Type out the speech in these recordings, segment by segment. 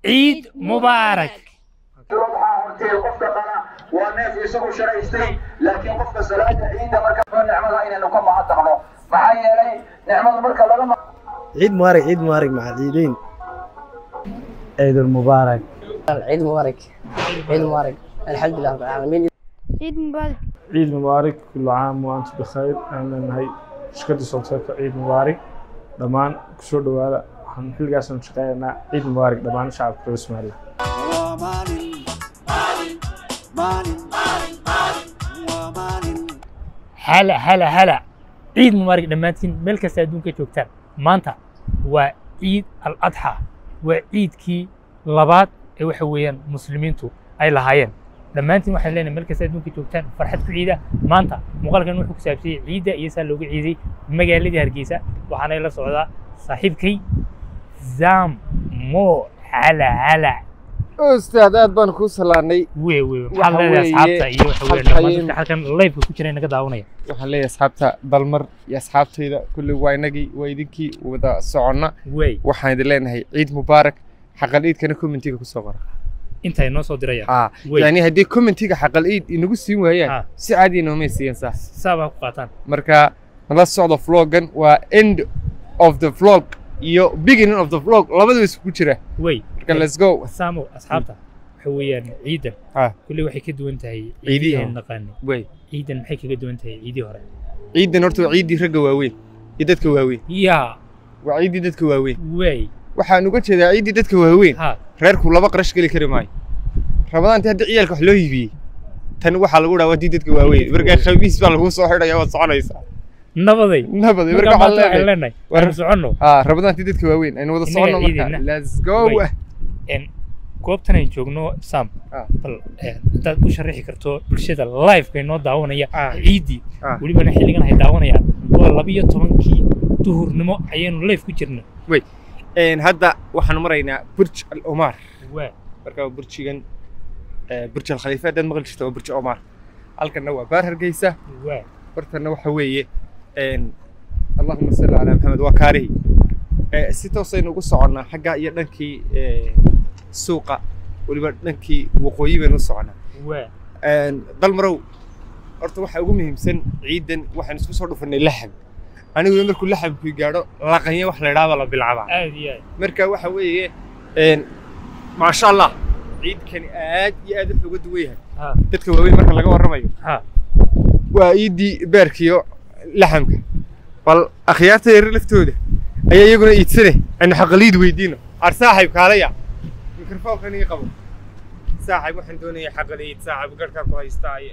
ciid mubaarak waxaa hortay qofka qala waa neef isagu sharaystay laakiin qofka salaada ciidda marka nicmada inaynu ka mahadnaqno maxaa yeelay nicmadu marka laga ciid mubaarak ciid mubaarak maca ciideyn ciid mubaarak عيد مبارك عيد مبارك الحمد لله رب العالمين عيد مبارك ciid mubaarak kullu caam wa antum bikhayr aan leenahay shirkadda solteeka ciid mubaarak dhammaan kusoo dhowaada waxaan xilligaasaan shaqeynaynaa ciid mubaarak dhammaan shacabka reer somaliland hala hala hala ciid mubaarak dhammaantiin meel kasta adduunka joogtaan maanta waa ciid al adxa waa ciidkii labaad ee waxa weeyaan muslimiintu ay lahaayeen dhammaantiin waxaan leenahay meel kasta adduunka joogtaan farxad ku ciida maanta muuqaalkan wuxuu ku saabsiyey ciidda iyo saa looga ciiday magaaladii hargeysa waxaana la socdaa saaxiibkay zam mo hala hala ustaad aad baan kuu salaanay wey wey Waxa maxaad leedahay weeye, asxaabta iyo waxa weeyaan halkan- dhammaan dadka halkan live ku jira naga daawanaya waxaan leeyahay asxaabta dalmar iyo asxaabtayda kulli waa inagii waa idinkii wada soconna wey waxaan idin leenahay ciid mubaarak xaqal iidkana commentiga kusoo qora intay noo soo dirayaan haa wey yani haddii commentiga xaqal iid inagu siin Ah. waayaan si caadi inoomay siiyeen saas saabaa ku qaataan marka nala socdo vloggan waa end of the vlog iyo beginning of the vlog labadaba isku jira wey marka let's go saamo asxaabta waxa weeyaan ciidan Ah. kulli waxay ka duwan tahay Ciidihii ciidihii hore. naqaanay wey ciidan maxay kaga duwan tahay ciidii hore ciidan horta waa ciiddii ragga waaweyn iyo dadka waaweyn yaa waa ciiddii dadka waaweyn wey waxaan uga jeedaa ciiddii dadka waaweyn ha reerku laba qarash geli kari maayo ramadaantii hadda ciyaalka wax loo hibiyey tan waxaa lagu dhahaa wadii dadka waaweyn markaa khamiis baa laguu soo xidhaya waad soconaysaa nabaday nabad markaa marka maanta waxaan waxaan leenahay leenahay War- waanu soconno aa ramadaantii dadka waaweyn aynu wada Innaga soconno marka ciidina. let's go Wey. En, goobtan aynu joogno sam Ah. bal eh, haddaad u sharaxi karto bulshada live-ka inoo daawanaya Ah. ciiddii Ah. welibana xilligan ay daawanayaan waa labiyo tobankii duhurnimo ayaynu live ku jirna Een, hadda waxaan maraynaa burj al omar waa marka waa burjigan eh, burj al khalifa haddaad maqli jirta waa burj omar halkanna waa baar hargeysa waa bartanna waxa weeye een, allahuma salli calaa maxamed waa kaarihi Eh, si toosaynu ugu soconnaa xagga iyo dhankii eh, suuqa weliba dhankii waqooyi baynu u soconnaa waa Een, dalmarow horta waxa ugu muhiimsan ciidan waxaan isku soo dhufanay laxam anigu markuu laxamku gaadho laqanya wax la idhaahdo la bilcabaa aad iyo aad marka waxa weeye een, maasha allah ciidkani aad iyo aad wuxuu uga duwan yahay ha dadka waaweyn marka laga warramayo ha waa iiddii beerkiyo laxamka bal akhyaarta yaryar laftooda ayaa iyaguna iidsane aynu xaqaliid weydiino ar saaxib kaalaya mikrofoonkan ii qabo saaxib waxaan doonayaa xaqaliid saaxib garhkaa ku haystaaye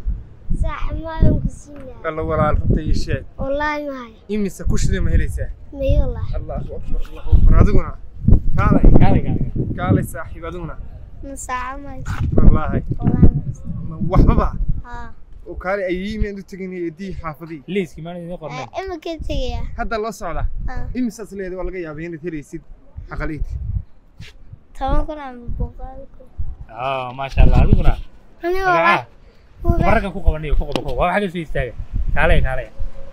صاحب ما لهم كسينا alla walaal runta ii sheeg والله ما هي imise kushida ma helaysaa مي والله allahu akbar allahu akbar adiguna kaalay kaalay kaalay kaalay saaxiib adiguna مساعة ما هي wallaahi والله ما ma waxbaba ها oo kaalay ayyiimeen u tegin eedii xaafadii liiskii maana idiin qorneen إما كنت يا hadda loo socdaa ها imisaas leedahay waa laga yaabay inaad helaysid xaqaliidka تمام كنا عم بقولكم ah maasha allah adiguna أنا magacaa والله bararkan ku qabanayo ku qabo ku qabo waa xagga soo istaaga kaalay kaalay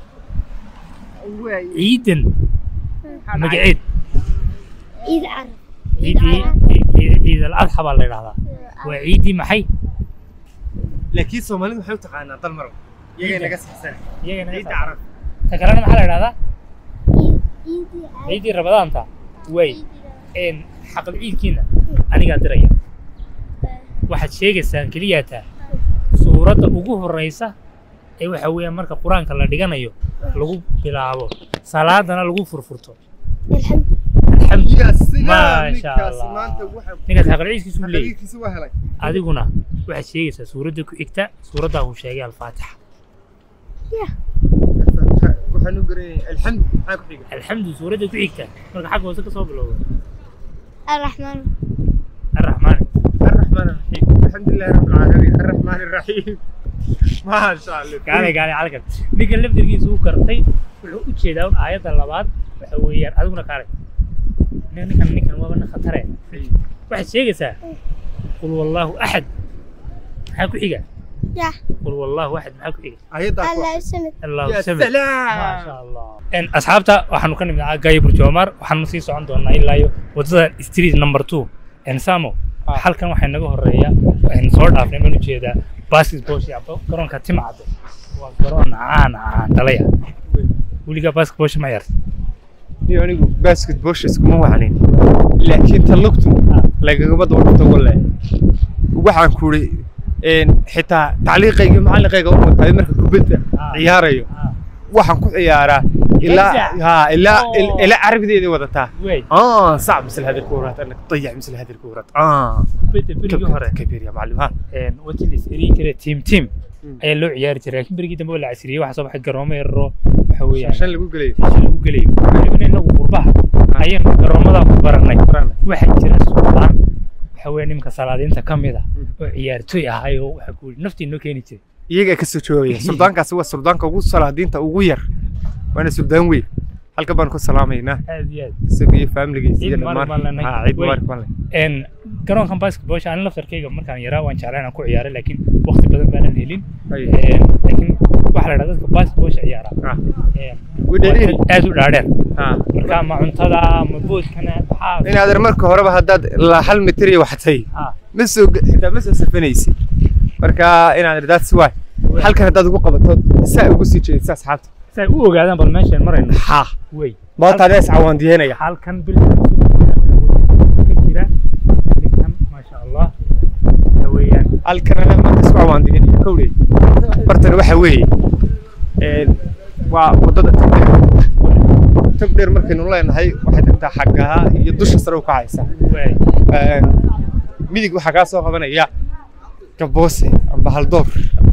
ciidan magaceed عيد عرب ciidii ciid ciid al adxa baa la yidhahdaa waa ciidii maxay laakiin soomaalidu waxay u taqaanaa dalmaro iyagay naga saxsan iyagana ciidda carab ta kalena maxaa la yidhahdaa عيد عرب ciidii rabadaanta way een xaqal ciidkiina anigaa diraya waxaad sheegaysaan keliyaataa suuradda ugu horreysa ee waxa weeyaan marka qur-aanka la dhiganayo lagu bilaabo salaadana lagu furfurto الحمد alxamdu ya sidaa Maasha ninkaasi Allah. maanta waxa ninkaas xaqal ciidkiisu leeyahay xaqaliidkiisa waa helay adiguna waxaad sheegaysaa suuradda ku xigta suuraddaa uu sheegay alfaatixa waxaan u garanayay alxamdu maxaa ku xiga alxamdu suuradda ku xigta marka xagga hoose ka soo bilowda الرحمن arraxmaani الرحمن الرحيم الحمد لله رب العالمين الرحمن الرحيم ما شاء الله kaalay kaalay halkan ninkan laftirkiisa uu kartay wuxuu u jeedaa un aayadda labaad waxa weeyaan adiguna kaalay nin- ninkan ninkan waaba nin khatare waxaad sheegaysaa qul wallaahu axad maxaa ku xiga يا qul wallaahu axad maxaa ku xiga ayadda الله يسلمك allahu يا samad maasha سلام allah En, asxaabta waxaanu ka nimid gaaya burjoomar waxaanu sii socon doonaa ilaa iyo waddada street number two ensamo Ah. halkan waxaa inaga horeeya aynu soo dhaafnay maan ujeedaa basketball aba garoonka timcadde waa garoon caan caan dhalaya weligaa basketball ma yarta iyo anigu basketballsha iskuma wacnin laakiin tan lugtu lagagama daba dhigto walle waxaan ku iri xitaa tacliiqayga iyo macalliqayga u wataa marka kubadda Ah. ciyaarayo Ah, waxaan ku ciyaaraa ilaa Gaza. ha ilaa Oh. ilaa carabideeda wadataa wey اه صعب مثل هذه الكورات انك تضيع مثل هذه الكورات اه kubadda berigii hore كبير يا معلم ها wajii la isiriin jiray team team Mm. ayaa loo ciyaari jiray laakiin berigii dambe waa la casriyey waxaa soo baxay garoomo yararo waxa weeyaan عشان اللي بقول لك meesha lagu gelayo welibana inagu qurbaha ayaynu garoomadaa ku baranay waxaa jira suldaan waxa weeye nimanka salaadiinta ka mid ah oo ciyaartoy ahay oo waxa ku yidhi naftii noo keeni jiray iyaga ka soo joogaya suldaankaasi waa suldaanka ugu salaadiinta ugu yar waana suldaan weyn halka baan ku salaamaynaa aad iyo aad isaga iyo faamiligiisa iyo Ciid mubaarak baan dhammaan leenahay. ha ciid Wey. mubaarak baan leh een garoonkan basketballsha ani laftarkayga markaan yaraa waan jeclaa inaan ku ciyaaray laakiin waqti badan baanan helin Ay. Een, laakiin waxaa la dhahdaa dadka basketballsha ciyaara Ah. een, Way dheereer. waa dad aad u dhaadheer ha marka ma cuntada ma boodkana maxaa inaad marka horeba haddaad la hal mitir iyo waxtay Ah, ma soo xitaa ma soo safanaysid marka inaad that's why halkan haddaad ugu qabato saa ugu sii jeedisa asxaabta si ay u ogaadaan bal meeshaan marayno ha wey mootaada is cawaandiyeynaya halkan bil ka jira kan maasha allah waxa weeyaan halkan ana marka isku cawaandiyeynaya kowdey bartan waxa weeye een, waa waddada tagdheer tagdheer markaynu leenahay waxay tagtaa xaggaha iyo dusha sare u kacaysa wey Een, midig waxaa kaa soo qabanaya gaboose amba haldoor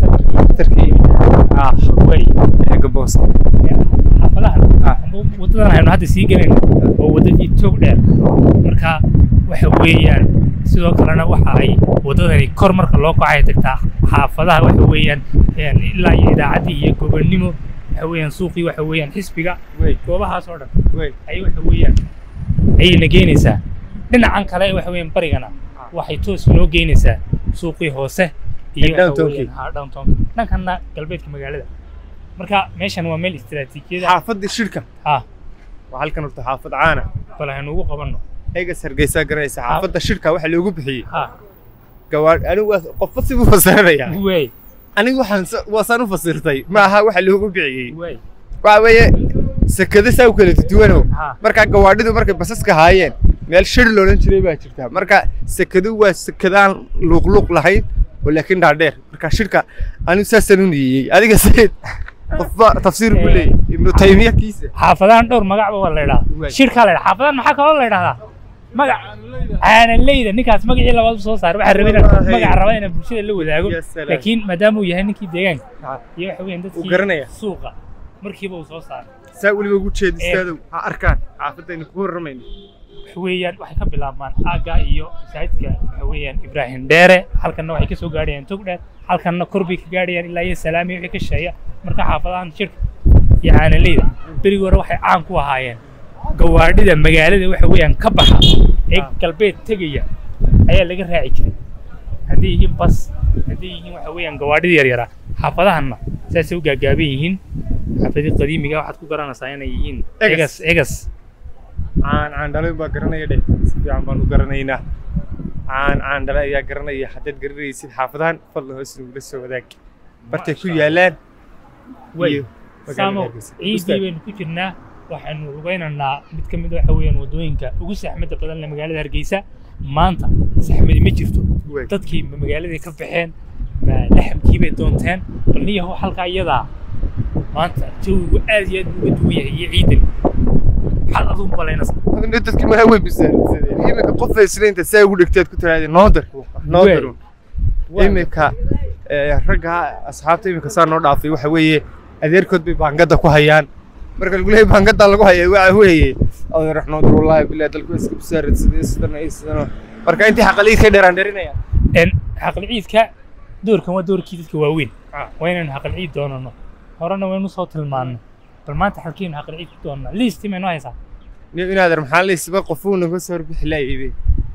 tarkii ah wey ee gaboose xaafadahan Ah. amba wadadan aynu hadda sii gelayno waa wadadii toog dheer marka waxa weeyaan sidoo kalena waxa ay wadadani kor marka loo kacay tagtaa xaafadaha waxa weeyaan een, ilaa iyo idaacaddii iyo gobonnimo waxa weeyaan suuqii waxa weeyaan xisbiga wey goobahaas oo dhan wey ay waxa weeyaan ayayna geynaysaa dhinacan kale waxa weeyaan barigana waxay toos noo geynaysaa suuqii hoose iyo waxa Downtownkii. weeyaan, haa, downtownka dhankanna galbeedka magaalada marka meeshan waa meel istiraatiijiyada xaafadda shirka ah waa halkan horta xaafad caana bal haynu ugu qabanno eegas hargeysaa garanaysa xaafadda shirka waxa loogu bixiyey ha gawaadh anigu waa qofba sibuu fasiranayaa wey anigu waxaan sa- waasaan u fasirtay ma aha waxa loogu bixiyey wey waxa weeye sekado saa u kala duwanow ha marka gawaadhidu markay basaska haayeen meel shir loolan jiray baa jirta marka sekadu waa sekadaan luuqluuq lahayn oo laakiin dhaadheer marka shirka anigu saasaan u niyeeyey adiga sayid qofba tafsiir buu leeyahy ibnu taymiya kiisa xaafadahan dhowr magacba waa la Wey. idhahdaa shirkaa la idhaha xaafadahan maxaa kaloo la idhahdaa magac caanaleyda ninkaas magacii labaad u soo saaray waxaa rabay inaan Wallaahi. magaca raba inaan bulshada la wadaago Ya salaam. laakiin maadaama uu yahay ninkii deegaanka Ha, iyo waxa weeyaan dadkii garanaya. suuqa markiiba uu soo saaray saa weliba ugu jeedistaadu ha arkaan xaafadaynu ku warramayno waxa weeyaan waxay ka bilaabmaan aagga iyo masaajidka waxa weeyaan ibraahim dheere halkanna waxay ka soo gaadhayaan tog dheer halkanna kor bay ka gaadhayaan ilaa iyo salaamiya wixii ka sheeya marka xaafadahan shirka iyo caanaleyda berigi hore waxay caan ku ahaayeen gawaadhida magaalada waxa weeyaan ka baxa ee galbeed tegaya ayaa laga raaci jiray hadday yihiin bas hadday yihiin waxa weeyaan gawaadhida yaryaraa xaafadahanna saasay u gaagaaban yihiin xaafadii qadiimiga waxaad ku garanaysaa inay yihiin Egas. egas egas caan caan dhalay baa garanaya dheh si fiican baan u garanaynaa caan caan dhalay ayaa garanaya haddaad garanaysid xaafadahan fadlan hoos nugula soo wadaag bartay ku yaalaan way iyo magaalada samo Hargeysa. ciidii Ustaad. baynu ku jirnaa waxaanu lugaynaynaa mid ka mid a waxa weeyaan waddooyinka ugu saxmadda badan leh magaalada hargeysa maanta saxmadi ma jirto Wey. dadkii ma magaaladay ka baxeen ma laxamkii bay doonteen bal niyahow halkaa iyadaa maanta jawigu aad iyo aad buu uga duwan yahay iyo ciidan maxaad adugu malaynaysaa Hadda dadkii ma way bisaaradsadeen iminka qof isniinta saa ugu dhigteed ku tiraahday noodir noodir iminka eh, ragga asxaabta iminka saa noo dhaafay waxa weeye adeerkood bay baangada ku hayaan marka lagu leeyahay baangada lagu hayay waxa weeye adeer noodir wallaahi billahi dalku iska bisaaradsadeen sidan ay sidan marka intii xaqaliid ka dheeraan dheerinaya En xaqal ciidka doorkan waa doorkii dadka waaweyn Ah. waa inaynu xaqal ciid doonano horena waynu soo tilmaanno bal maanta xalkiinu xaqal ciid ku doonanaa liisti maynu haysaa niyo inaader maxaa laysba qofuuna ka soo bixi laayay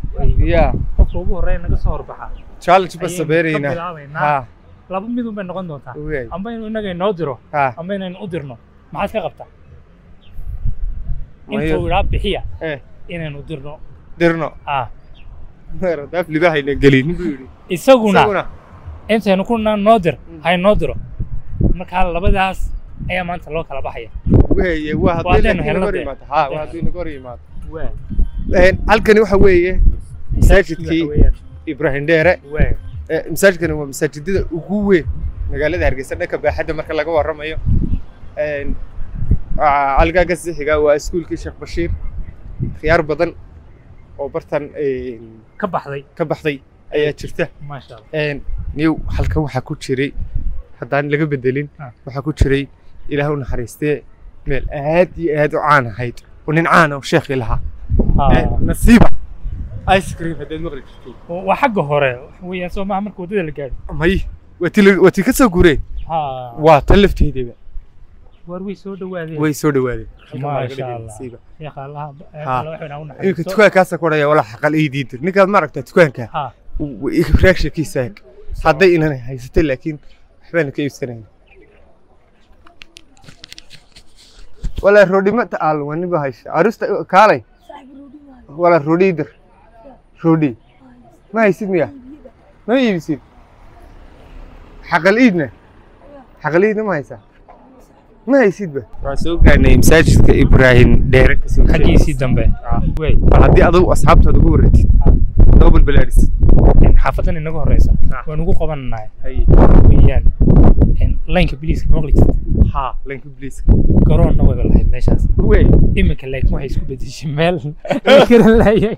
ya qofka ugu horreeya naga soo horbaxa challenge ba Ayaynu sabeerayna ka bilaabaynaa. ha laba midun bay noqon doontaa Ogaay. amba inuu inaga inoo diro ha amba inaynu u dirno maxaad ka qabtaa Mayo. intuu idhaa bixiya eh inaynu dirno dirno ah daaf libahayna gelin buu yidhi isaguna isaguna intaynu ku naan noo dir hay noo diro markaa labadaas ayaa maanta loo kala baxaya weeye waa Waa haddii haddaynu laakiin helno naga hor dee. yimaado ha waa haddii naga hor yimaado waa Een, halkani waxa weeye masaajidkii waxa weeyaan. ibrahim dheere waa Ee, masaajidkani waa masaajidada ugu weyn magaalada hargeysa dhanka baaxadda marka laga warramayo Een, aa, halkaa ka sii xiga waa iskuulkii sheekh bashiir khiyaar badan oo bartan een, ka baxday ka baxday ayaa jirta maasha allah Een, niyow halkan waxaa ku jiray haddaan laga bedelin Ah. waxaa ku jiray ilaah u naxariistee meel aad iyo aad u caan ahayd oo nin caan ah oo sheekhi lahaa Ha. Een, nasiiba ice cream haddaad maqli jirtay waa xagga hore waxa weeyaan soo maaha marka waddada la gaadho may waa ti la- waa ti ka soo gureen ha waa tan lafteedaba waar way soo dhawaadeen way soo dhawaadeen Halkan baa laga maasha dhigay allah nasiiba. sheekha allaha Ha. alla waxayna u iminka naxariisto dukaankaasa ku odhaya walaa xaqal ii diidir ninkaad ma aragtaa dukaanka ha reakshankiisa eeg hadday inan haysatay laakiin waxbaana ka iibsanayn walaa roodhima ta'aal waniba haysa arusta kaalay walaa roodhiidir roodhi ma haysid miya ma iibisid xaqal iidna xaqal iidna ma haysaa ma haysidba waxaan soo gaarnay masaajidka ibraahim dheere kasoo xaggiisii dambe wey bal haddii adigu asxaabtaada ugu wareegtid double balaadhisid xaafadan inaga horeysa Ha. waan ugu qabananahay haye weeyaan laynka biliiska maqli jirta haa lanka bliiska garoonna wada lahayd meeshaas wey iminka laakiin waxay isku bedeshay meel la garan laayay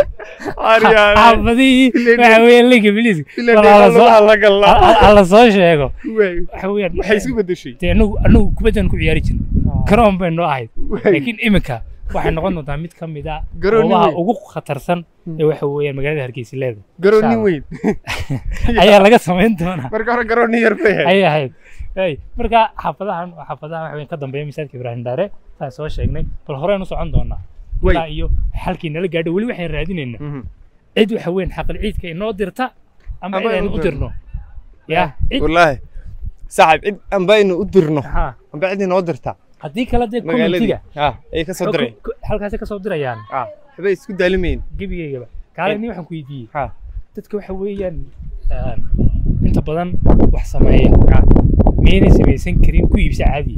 xaafadihii waxa weeyaan laynka biliiska alla soo sheego waxa weeyaan waxay isku bedeshay dee anagu anagu kubaddan ku ciyaari jirnay garoon bay noo ahayd laakiin iminka waxay noqon doontaa mid ka mid ah Garoon nin goobaha weyn. ugu khatarsan ee waxa weeyaan magaalada hargeysa leedahay garoon nin Insha weyn ayaa laga samayn doonaa marka hore garoon nin yar bay ahayd ayay ahayd Ay, marka xaafadahan waa xaafadaha waxa weyn ka dambeeya masaajidka ibraahim daare saan soo sheegnay bal horeen u socon doonaa Wey. ilaa iyo halkii nala gaadho weli waxaan raadinaynaa Mhm. cid waxa weyn xaqal ciidka inoo dirta ama Ama cid aynu aynu u dirno ya cid wallaahi saxib cid anba inu u dirno ha anba cid inoo dirta haddii kale dee magaaladii communitiga ha ayay ka soo diray halkaasay ka soo dirayaan ha waxbay isku daalimayn gebigaygaba kaale nin waxaan ku weydiiyey ha dadka waxa weeyaan ah, inta badan wax sameeya miyaynay samaysan karin ku iibsa caadiya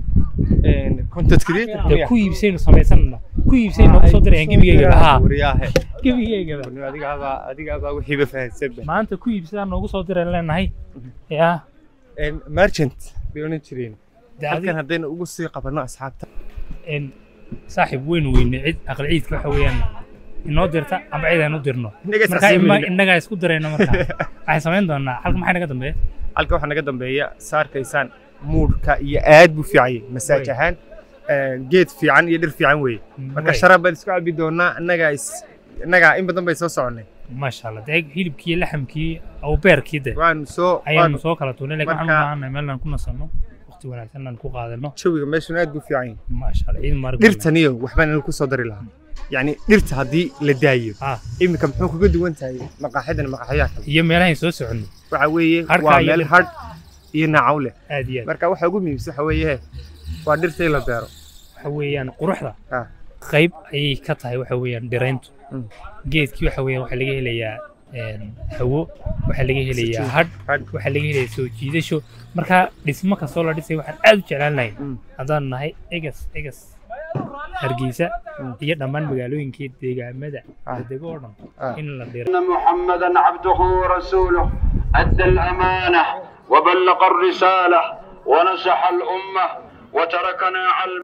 content creator dee ku iibsaynu samaysanna ku iibsaynu noogu soo dirayaan gebigaygaba ha wariyaahe gebigaygaba adigaabaa adigaabaa wixiiba fahansanba maanta ku iibsadaan noogu soo diraan leenahay ya merchant bay oran jireen dee halkan adiga haddaynu ugu sii qabanno asxaabta een, saaxiib weynu weyne cid aqal ciidka waxa weeyaan inoo dirta ama cid aan u dirno Innaga marka ima- isxasuulinayna. innagaa isku dirayna marka waxaan samayn doonaa halka maxay naga dambeeya halka waxaa naga dambeeya saarkaysaan muudhka iyo aad buu fiican yahay masaaj Wey. ahaan geed fiican iyo dhir fiican weeye marka Wey. sharaab baan isku cabi doonaa innagaa is innagaa in badan bay soo soconnay maasha allah dee hilibkii iyo laxamkii aw beerkii de waanu soo ayaanu waanu soo kala tuurnay laakiin waxaan u Marka- baahannahay meel aan ku nasanno waqti wanaagsan aan ku qaadano jawiga meeshuna aad buu fiican yahay maasha allah ciid mubarak dhirtaniyo waxbaan anigu kusoo dari lahaa yacni dhirta haddii la daayo ah iminka muxuu kaga duwan tahay maqaaxidan maqaaxiyaha kale iyo meelahayn soo soconnay waxa weeye Harka waa iyo meel dhirta. hadh iyo naacaw leh aad iyo aad marka waxa ugu muhiimsan waxa weeye waa dhirta in la beero waxa weeyaan quruxda Ah. qayb ayay ka tahay waxa weeyaan dhirayntu Mm. geedkii waxa weeyaan waxaa laga helayaa een, hawo waxaa laga helayaa hadh Hadh. waxaa laga helayaa soo jiidasho marka dhismo kastoo la dhisay waxaan aad u jeclaan lahayn Mm. haddaan nahay egas egas hargeysa iyo dhammaan magaalooyinkii deegaamada Ah. dego oo dhan Ah. in la dhiro أن محمدا عبده ورسوله أدى الأمانة وبلغ الرسالة ونصح الأمة وتركنا على